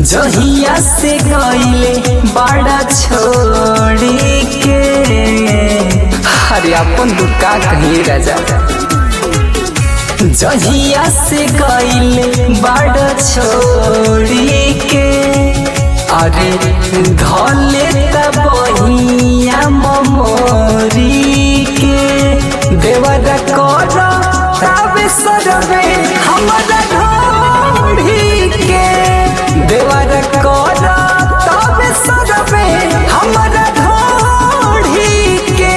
जहिया से गईले बड़ा छोड़ी के अरे अपन दुका कहीं राजा जहिया से गईले बड़ा छोड़ी के अरे धले तबहिया ममोरी के देवर कर तबे सरवे हमरा ढोढ़ी के देवर कर तबे सरवे हमरा ढोढ़ी के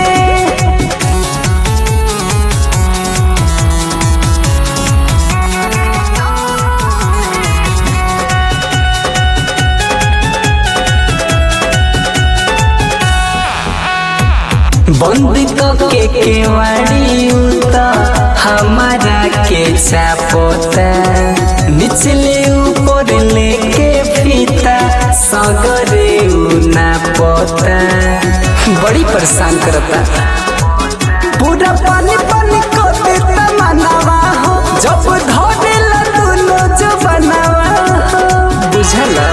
बंद के केवाड़ी उता हमारा के चापोता निचले ऊपर लेके फीता सगरे ना पोता बड़ी परेशान करता पूरा पानी पानी को देता मनावा हो जब धोने दुनो जो बनावा हो बुझला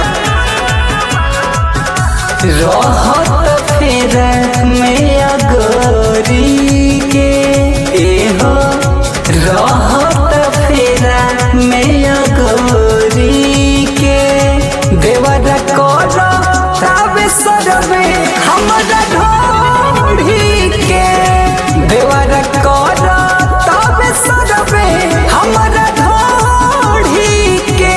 रहत फेर में अगोरी के एहो रहत फेर में अगोरी के देवर कर तबे सरवे हमरा ढोढ़ी के देवर कर तबे सरवे हमरा ढोढ़ी के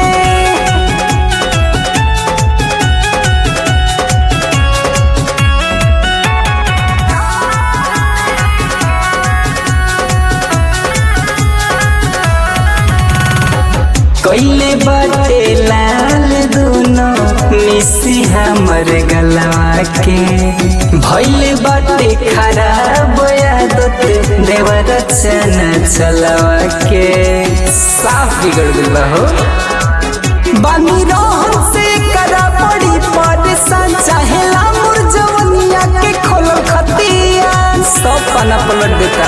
कैले बाटे लाल दुनो मिसी हमर गलवा के भैले बाटे खराब आदत देवर चना चलवा के साफ बिगड़ गइल बा हो बानी रहन से करा पड़ी परेशान चाहेला मोर जवनिया के खोलल खतिया सब पना पलट देता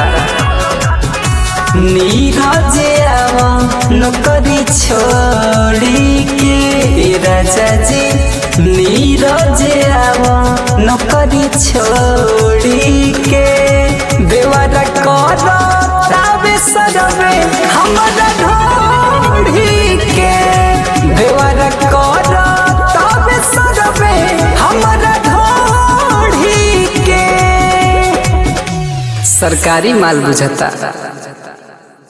नीरज आवा नौकरी छोड़ी के ए राजा जी नीरज आवा नौकरी छोड़ी के देवर कर ताबे सरवे हमरा ढोढ़ी के देवर कर ताबे सरवे हमरा ढोढ़ी के सरकारी माल बुझता